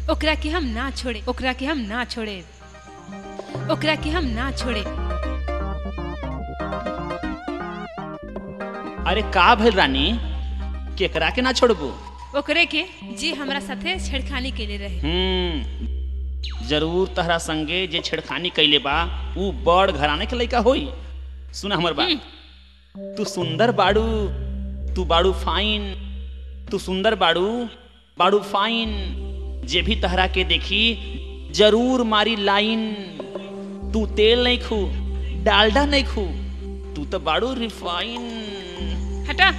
ओकरा के हम ना छोड़े ओकरा के हम ना छोड़े ओकरा के हम ना छोड़े अरे का भइल रानी केकरा के ना छोड़बू ओकरे के जे हमरा साथे छेड़खानी केले रहे हम्म जरूर तहरा संगे जे छेड़खानी कैले बा ऊ बड़ घराने के लइका होई सुना हमर बात तू सुंदर बाड़ू तू बाड़ू फाइन तू सुंदर बाड़ू बाड़ू फाइन जे भी तहरा के देखी जरूर मारी लाइन तू तेल नहीं खू डालडा नहीं खू तू तो बाड़ू रिफाइन हटा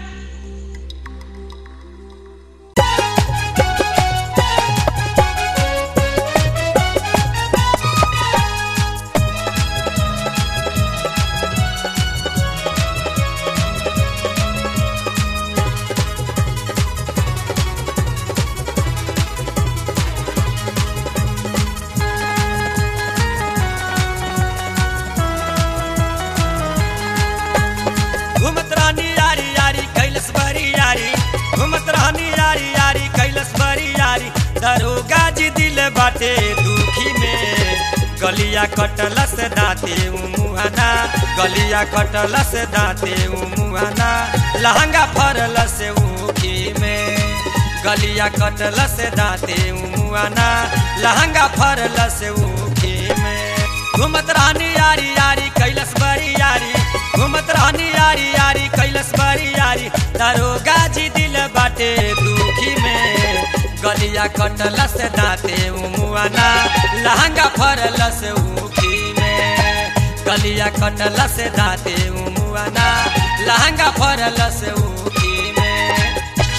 घूमत रानी यारी यारी कैलस बरी यारी घूमत रानी यारी यारी कैलस बरी यारी दरोगा जी दिल बाटे दुखी में गलिया कटलस दाते मुहाना गलिया कटलस दाते मुहाना लहंगा फरलस ऊखी में गलिया कटलस दाते मुहाना लहंगा फरलस ऊखी में घूमत रानी यारी यारी कैलस बरी यारी घूमत रानी यारी यारी कैलस बरी यारी दरोगा जी दिल बाटे दुखी में गलिया कटलस दाते मुआना लहंगा फरलस ऊखी में गलिया कटलस दाते मुआना लहंगा फरलस ऊखी में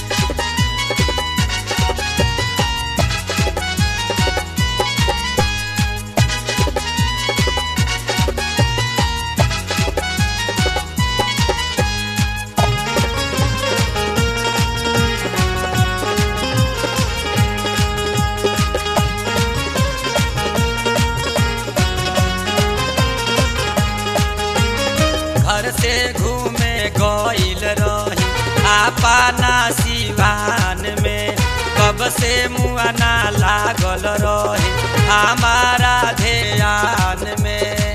घर से घूमे गईल रही आपना सिवान में कब से मुआना लागल रही हमारा ध्यान में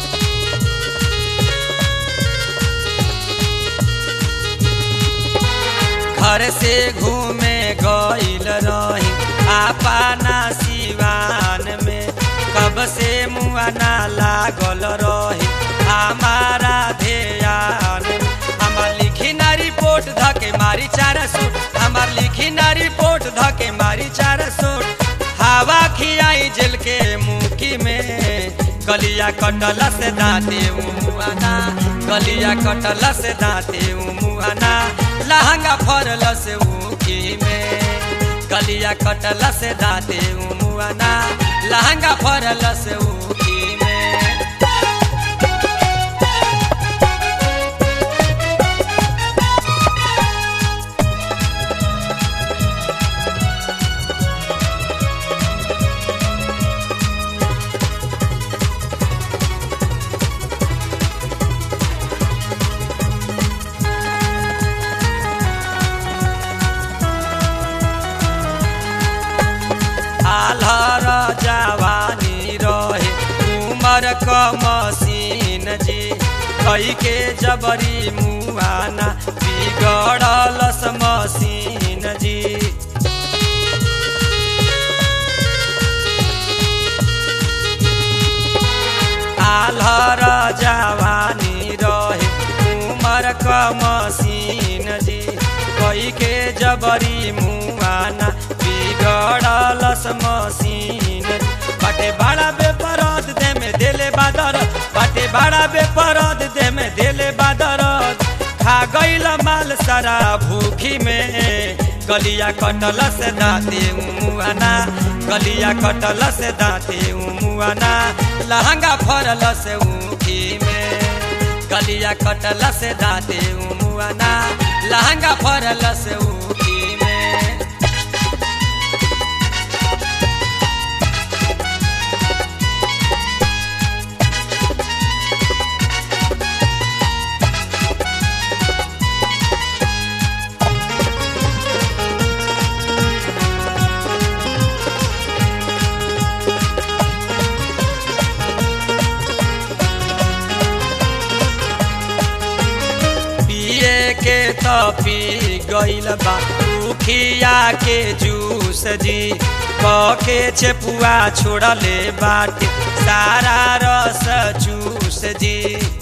घर से घूमे गईल रही आपना सिवान में कब से मुआना लागल रही हमारा ध्यान हमार लिखी ना रिपोर्ट धके मारी चार सूट हमार लिखी ना रिपोर्ट धके मारी चार सूट हवा खियाई जेल के मुखी में गलिया कटल से दाते मुआना गलिया कटल से दाते मुआना लहंगा फरल से ऊखी में गलिया कटल से दाते मुआना लहंगा फरल से ऊखी में आल्हर जवानी रहे उमर क मसीन जी कई के जबरी मुआना बिगड़लस मसीन जी आल्हर जवानी रहे उमर क मसीन जी कई के जबरी मुआना बिगड़लस मसीन बाटे बड़ा बेपरद दे में देले बादर बाटे बड़ा बेपरद दे में देले बादर खा गईल माल सारा भूखी में गलिया कटल से दाते मुआना गलिया कटल से दाते मुआना लहंगा फरल से ऊखी में गलिया कटल से दाते मुआना लहंगा फरल से ऊखी में पी गइल बा उखिया के जूस जी के चेपुआ छोड़ले बाटे सारा रस चूस जी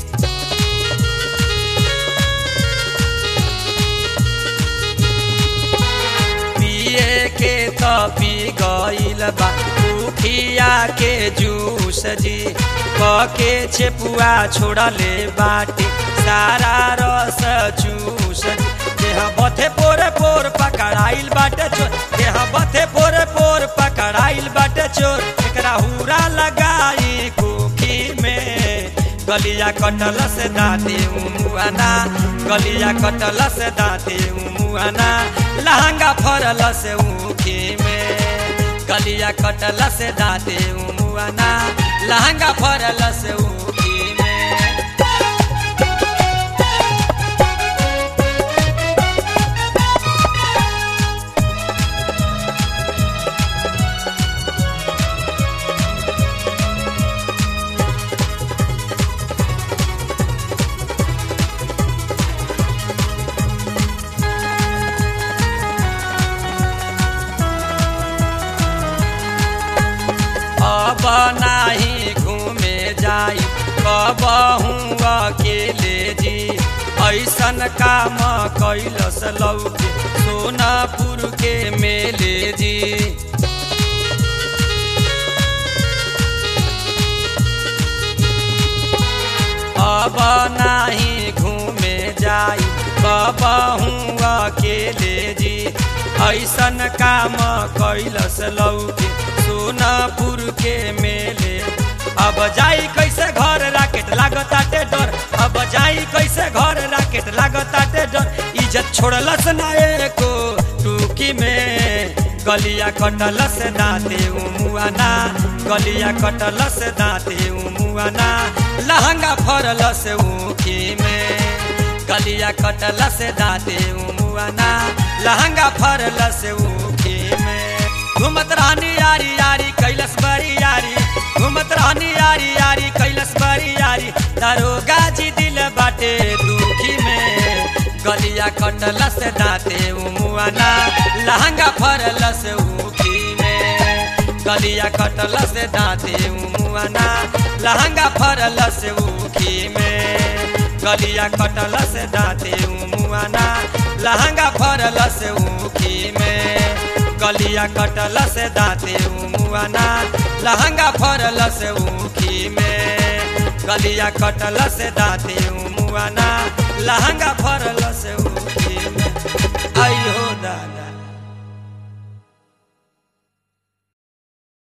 पिए के तो पी गइल बा उखिया के जूस जी के चेपुआ छोड़ले बाटे सारा रस चूस जी देह बथे पोरे पोर पकड़ाइल बाटे चोर देह बथे पोरे पोर पकड़ाइल बाटे चोर एकरा हुरा लगाई कुखी में गलिया कटल से दाते मुआना गलिया कटल से दाते मुआना लहंगा फरल से ऊखी में गलिया कटल से दाते मुआना लहंगा फरल से ऊखी में अब नाही घूमे जाई कबहू अकेले जी ऐसन काम कैलस लौके सोनापुर के मेले जी अब नाही घूमे जाई कबहू अकेले जी ऐसन काम कैलस लौके सोनापुर के मेले अब जाई कैसे घर राकेट लागताटे डर अब जाई कैसे घर राकेट लागताटे डर इज्जत छोड़लस ना एको टूकी में गलिया कटलस दाते उमुआना गलिया कटलस दाते उमुआना लहंगा फरलस ऊखी में गलिया कटलस दाते उमुआना लहंगा फरलस ऊखी में घूमत रहनी यारी यारी कैलस बड़ी यारी घूमत रहनी यारी यारी कैलस बड़ी यारी दरोगा जी दिल बाटे दुखी में गलिया कटलस दाते उमुआना लहंगा फरलस ऊखी में गलिया कटलस दाते उमुआना लहंगा फरलस ऊखी में गलिया कटलस दाते उमुआना लहंगा फरलस ऊखी में गलिया कटलस दाते उमुआना लहंगा फरलस ऊखी में गलिया कटलस दाते उमुआना लहंगा फरल